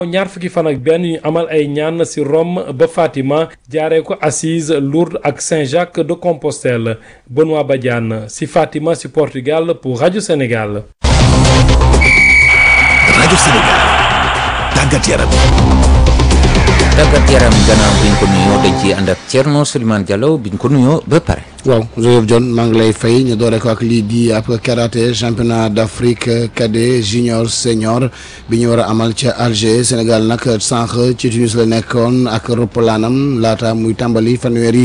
ñaar fukki fan ak benn ñu amal ay ñaan ci Rome ba Fatima jaaree ko Assise Lourdes ak Saint-Jacques de Compostelle Benoît Badiane ci Fatima ci Portugal pour Radio Sénégal. Radio Sénégal tàggat yaram. tàggat yaram gannaaw bi ñu ko nuyoo dañ ciy ànd ak Thierno Souleymane Diallo bi ñu ko nuyoo ba pare. waaw Joseph John maa ngi lay fay ñu doore ko ak lii di ab karaté championnat d'Afrique cadet junior senior bi ñu war a amal ca Alger Sénégal nag sànq ci Tunis la nekkoon ak roppalaanam laata muy tàmbali fanweeri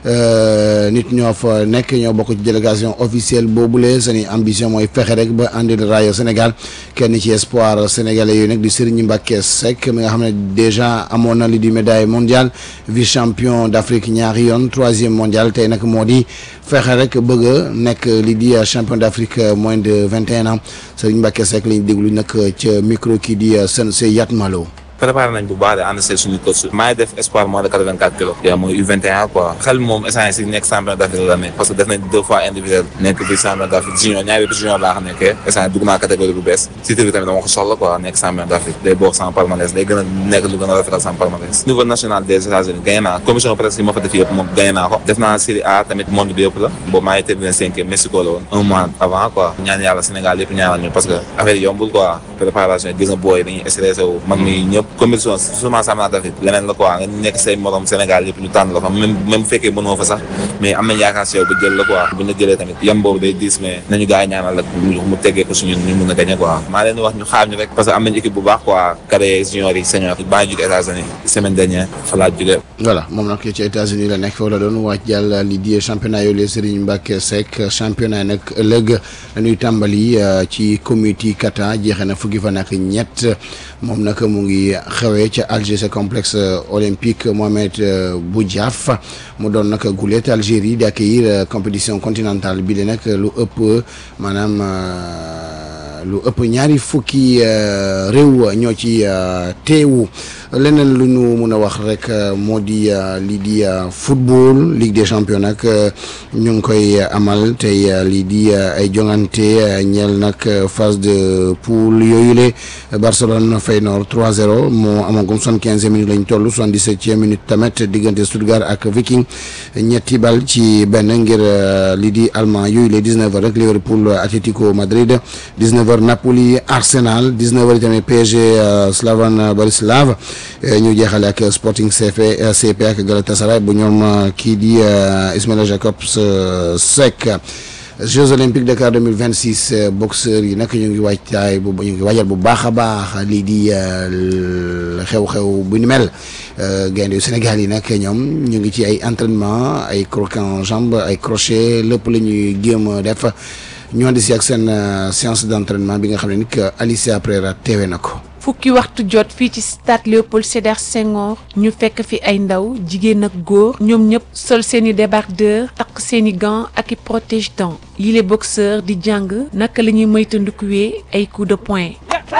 nit ñoo fa nekk ñoo bokk ci délégation officielle boobule seeni ambition mooy fexe rek ba andil raaya Sénégal kenn ci espoir sénégalais yooyu nag di Serigne Mbacké Seck mi nga xam ne déjà amoon na li di médaille mondiale vice champion d'Afrique ñaari yoon troisième mondial tey nag moo di fexe rek bëgg a nekk li di champion d'Afrique moins de vingt et un ans Serigne Mbacké Seck lañ déglu nag ca micro kii di Sensei Yatmalo préparé nañ bu baax de ànd see suñu coach maa ngi def espoir moins de quatre-vingt-quatre kilos yaa mooy U21 quoi xel moom essence si nekk champion d'Afrique la nekk parce que def nañ deux fois individuel nekk bi champion d'Afrique junior ñaari bi junior laa xam nekkee essence dugg naa catégorie bu bees si tamit dama ko soxla quoi nekk champion d'Afrique day bokk sama palmarès day gën a nekk lu gën a rafetal sama palmarès niveau national des États-Unis gagné naa commission presque yi ma fa def yëpp moom gagné naa ko def naa série A tamit monde bi yëpp la boobu maa ngi terminé cinquième Mexico la woon un mois avant quoi ñaan yàlla Sénégal yëpp ñaanal ñu parce que affaire yi yombul quoi préparation gis nga booy dañuy stressé wu man mi ñëpp compétition seulement championnat d'Afrique leneen la quoi nga nekk say morom Sénégal yëpp ñu tànn la fa même même fekkee mënoo fa sax mais am nañ yaakaar si yow ba jël la quoi bu ñu la jëlee tamit yam boobu day diis mais nañu gars yi ñaanal ak mu teggee ko suñu ñu mun a gagner quoi maa leen wax ñu xaar ñu rek parce que am nañ équipe bu baax quoi cadet junior yi senior yi baa ngi jóge États-Unis semaine dernière fa laa jóge voilà moom nag ci États-Unis la nekk foofu la doon wàcc jàll li di championnat yooyu la Serigne Mbacké Seck championnat nag ëllëg dañuy tàmbali ci comité kata jeexee na fukki fan ak ñett moom nag mu ngi xewee ca Alger sa complexe olympique Mohamed Boudiaf mu doon nag gulet Algérie di accueillir compétition continentale bi de nag lu ëpp maanaam lu ëpp ñaari fukki réew ñoo ci teewu leneen lu ñu mun a wax rek moo di lii di football Ligue des champions nag ñu ngi koy amal tey lii di ay jongante ñeel nag phase de poule yooyu le Barcelone Feyenoord 3-0 moo amagum soixante-quinze minutes lañ toll soixante-dix-septième minute tamit diggante Stuttgart ak Viking ñetti bal ci benn ngir lii di allemand yooyu le 19 heures rek Liverpool Atlético Madrid 19 heures Napoli Arsenal 19 heures tamit PSG Slavan Borislav ñu jeexale ak Sporting CP CP ak Galatasaray bu ñoom kii di Ismaila Jacobs Seck Jeux olympiques Dakar 2026 boxeurs yi nag ñu ngi waajtaay bu ñu ngi waajal bu baax a baax lii di xew-xew bu ni mel gaynde yu Sénégal yi nag ñoom ñu ngi ci ay entraînement ay croquet en jambe ay crochet lépp la ñuy géem a def ñu andi si ak seen séance d'entraînement bi nga xam ne ni que Alicia Pereira teewe na ko. fukki waxtu jot fii ci stade Léopold Sédar Senghor ñu fekk fi ay ndaw jigéen ak góor ñoom ñëpp sol seeni débardeur takk seeni gants ak i protège-dents yile boxeur di jàng naka la ñuy moytandikuwee ay coups de poing.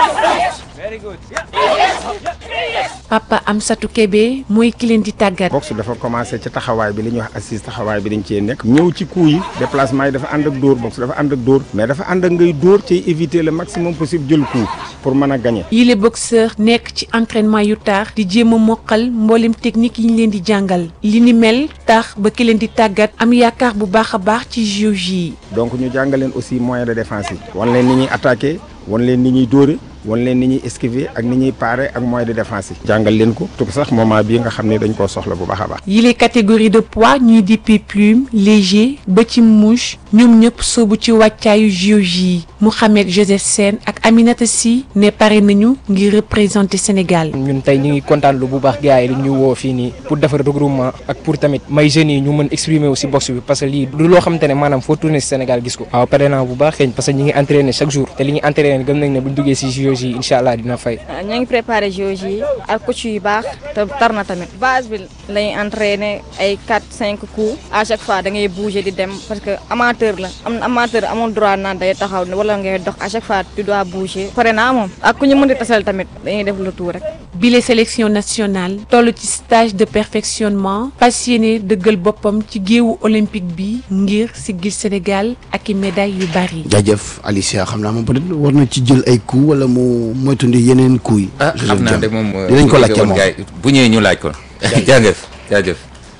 Papa Amsatou Kébé mooy ki leen di tàggat. boxe dafa commencé ci taxawaay bi li ñuy wax assise taxawaay bi dañ cee nekk ñëw ci coup yi déplacement yi dafa ànd ak dóor boxe dafa ànd ak dóor mais dafa ànd ak ngay dóor ci éviter le maximum possible jël coup pour mën a gagner. yile boxeur nekk ci entraînement yu taax di jéem a mokkal mboolem technique yi ñu leen di jàngal li ni mel tax ba ki leen di tàggat am yaakaar bu baax a baax ci JOJ yi. donc ñu jàngal leen aussi moyen de défense yi. wan leen ni ñuy attaquer wan leen ni ñuy dóore wan leen ni ñuy esquiver ak ni ñuy parer ak moyen de défense yi. jàngal leen ko tout sax moment bii nga xam ne dañ koo soxla bu baax a baax. yile catégorie de poids ñuy dippee plume léger ba ci mouche ñoom ñëpp soobu ci wàccaayu JOJ yi Mouhamed Joseph Sène ak Aminata Sy ne pare nañu ngir représenter Sénégal. ñun tey ñu ngi kontaan lu bu baax gars yi ñu woo fii nii pour defar regroupement ak pour tamit may jeunes yi ñu mën exprimer aussi boxe bi parce que lii du loo xamante ne maanaam foo tourner si Sénégal gis ko. waaw pare naa bu baax xëy parce que ñu ngi entraîner chaque jour te li ñuy entraîner gëm nañ ne buñ duggee si JOJ yi incha allah dina fay. ñoo ngi préparé JOJ yi ak coach yu baax te tar na tamit base bi lañuy entraîner ay 4 5 coups à chaque fois da ngay bouger di dem parce que amateur la am amateur amul droit naan day taxaw wala ngay dox à chaque fois tu dois bouger pare naa moom ak ku ñu mën di tasal tamit dañuy def le tour rek. bile sélection nationale toll ci stage de perfectionnement passionné dëggal boppam ci géewu olympique bi ngir siggil Sénégal ak i médailles yu bari. jaajëf Alicia xam naa moom peut-être war na ci jël ay coups wala mu moytundi yeneen coups yi. ah xam naa de moom dinañ ko laajte moom bu ñëwee ñu laaj ko. jaajëf jaajëf.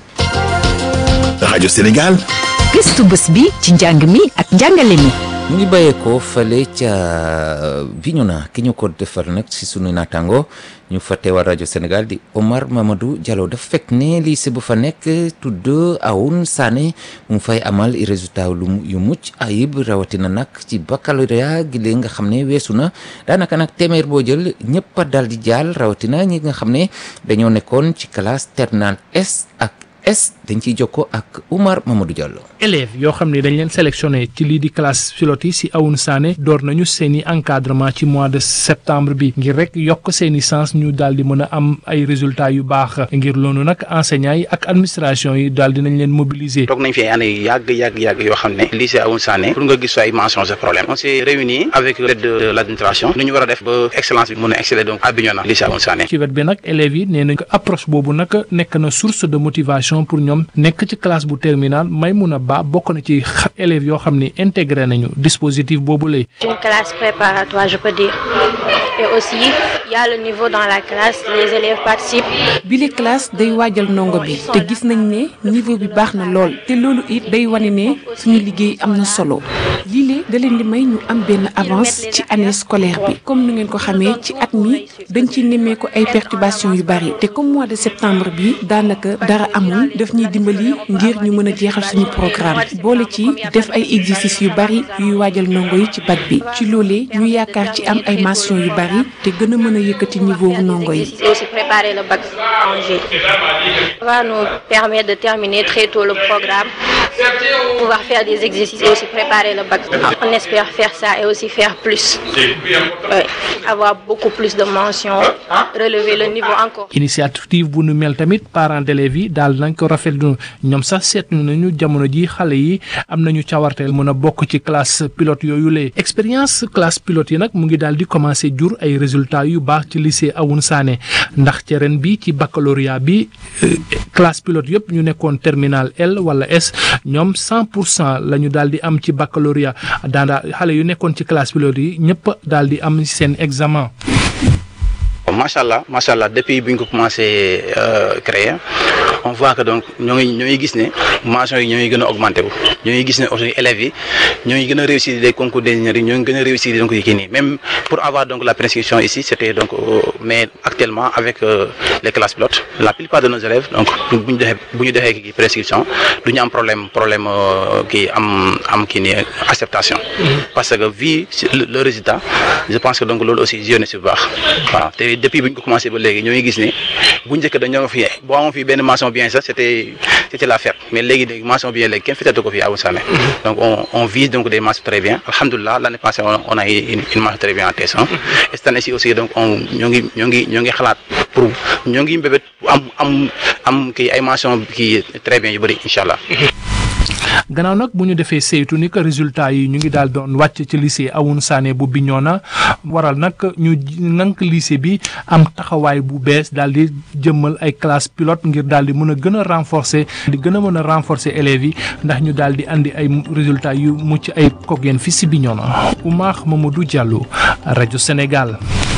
rajo Sénégal. gëstu bés bi ci njàng mi ak njàngale mi. mu ngi bàyyeekoo fële ca Bignona ki ñu ko defar nag si sunu naataango ñu fa teewal rajo Sénégal di Omar Mamadou Diallo dafa fekk ne lycée bu fa nekk tudd Aoun Sané mu fay amal i résultat lu yu mucc ayib rawatina nag ci baccalauréat gi léegi nga xam ne weesu na daanaka nag téeméer boo jël ñëpp a dal di jàll rawatina ñi nga xam ne dañoo nekkoon ci classe terminale S ak S dañ ciy jokkoo ak Oumar Mamadou Diallo. élèves yoo xam ne dañ leen sélectionné ci lii di classe pilote yi si Aoun Sané door nañu seen i encadrement ci mois de septembre bi ngir rek yokk seen i sens ñu daal di mën a am ay résultats yu baax ngir loolu nag enseignants yi ak administration yi daal di nañ leen mobiliser. toog nañ fi année yu yàgg yàgg yàgg yoo xam ne lycée Aoun Sané pour nga gis ay mentions de problème on s'est réunis avec l'aide de l'administration nu ñu war a def ba excellence bi mën a exceller donc à Bignona lycée Aoun Sané. ci wet bi nag élèves yi nee nañ ko approche boobu nag nekk na source de motivation pour ñoom nekk ci classe bu terminal Maïmouna Ba bokk na ci élèves yoo xam ni intégré nañu dispositif boobu lay. une classe préparatoire je peux dire et aussi il y a le niveau dans la classe les élèves participent. bile classe day waajal ndongo bi te gis nañ ne niveau bi baax na lool te loolu it day wane ne suñu liggéey am na solo lii da leen di may ñu am benn avance ci année scolaire bi comme ni ngeen ko xamee ci at mi dañ ci nemmeeku ay perturbations yu bari te comme mois de septembre bi daanaka dara amul daf ñuy dimbali ngir ñu mën a jeexal suñu programme boole ci def ay exercices yu bari yuy waajal ndongo yi ci bac bi ci loolee ñu yaakaar ci am ay mentions yu bari te gën a mën a yëkkati niveau wu ndongo yi. et aussi préparer le bac en juillet. Ça va nous permettre de terminer très tôt le programme, pouvoir faire des exercices et aussi préparer le bac. On espère faire ça et aussi faire plus. Ouais. Avoir beaucoup plus de mentions, relever le niveau encore. initiative bu nu mel tamit parents d'élèves yi daal nañ ko rafetlu ñoom sax seetlu nañu jamono ji xale yi am nañu cawarteel mën a bokk ci classe pilote yooyu lee expérience classe pilote yi nag mu ngi daal di commencer jur ay résultats yu baax ci lycée Aoun Sané ndax ci ren bi ci baccalauréat bi classe pilote yëpp ñu nekkoon terminal L wala S ñoom 100 pour cent la ñu daal di am ci baccalauréat daandaa xale yu nekkoon ci classe pilote yi ñëpp daal di am seen examen. macha allah macha allah depuis bi ñu ko commencé créer on voit que donc ñoo ngi ñoo ngi gis ne mentions yi ñoo ngi gën a augmenté wu ñoo ngi gis ne aussi élèves yi ñoo ngi gën a réussir des concours d'ingénierie ñoo ngi gën a réussir donc yi kii nii même pour avoir donc la prescription ici c'était donc mais actuellement avec les classes pilotes la plupart de nos élèves donc bu ñu defee bu ñu defee kii prescription du ñu am problème problème kii am am kii nii acceptation parce que vu le résultat je pense que donc loolu aussi joué na si bu baax waaw te depuis bu ñu ko commencé ba léegi ñoo ngi gis ni bu njëkk dañoo fi boo amoon fii benn mention bien sax c'était c'était la fête mais léegi léegi mention bien léegi kenn fitatu ko fii Aoun Sané donc on on vise donc des mentions très bien alhamdulilah l'année passée on, on a eu une, une mention très bien en TS1 et cette année-ci aussi donc on ñoo ngi ñoo ngi ñoo ngi xalaat pour ñoo ngi mbébét am am am kii ay mention kii très bien yu bëri incha allah gannaaw nag bu ñu defee saytu ni que résultat yi ñu ngi daal doon wàcc ci lycée Aoun Sané bu Bignona waral nag ñu nank lycée bi am taxawaay bu bees daal di jëmmal ay classe pilote ngir daal di mën a gën a renforcer di gën a mën a renforcer élèves yi ndax ñu daal di andi ay résultats yu mucc ay kook yéen fi si Bignona Oumar Mamadou Diallo rajo Sénégal.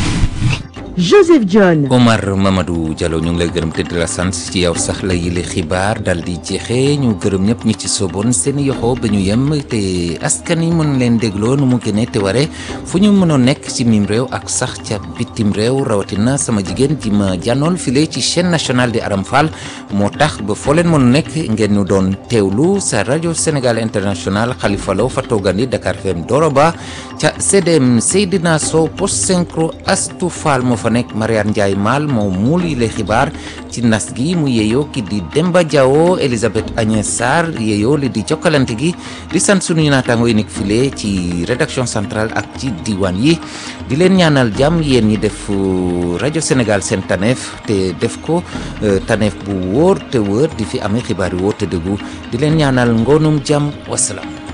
Joseph John. Omar Mamadou Diallo ñu ngi lay gërëm te di la sant ci yow sax la yile xibaar dal di jeexee ñu gërëm ñëpp ñi ci soboon seen yoxo ba ñu yem te askan yi mën leen dégloo nu mu gënee te ware fu ñu mënoon nekk ci mim réew ak sax ca bitim réew rawatina sama jigéen ji ma jànnool file ci chaîne nationale di Aram Fall moo tax ba foo leen mënu nekk ngeen ñu doon teewlu sa rajo Sénégal international Khalifa Lo fa toogandi Dakar FM Doroba ca CDM Seydina Sow post synchro Astou Fall moo fa nekk Mariane Ndiaye Mal moo muul yi lay xibaar ci nas gi mu yeeyoo ki di Demba Diawo Elisabeth Agnès Sarr yeeyoo li di jokkalante gi di sant sunuy naataango yi nekk file ci rédaction centrale ak ci diwaan yi di leen ñaanal jàmm yéen ñi def rajo Sénégal seen taneef te def ko taneef bu wóor te wóor di fi amee xibaar yu wóor te dëggu di leen ñaanal ngoonum jàmm wasalaam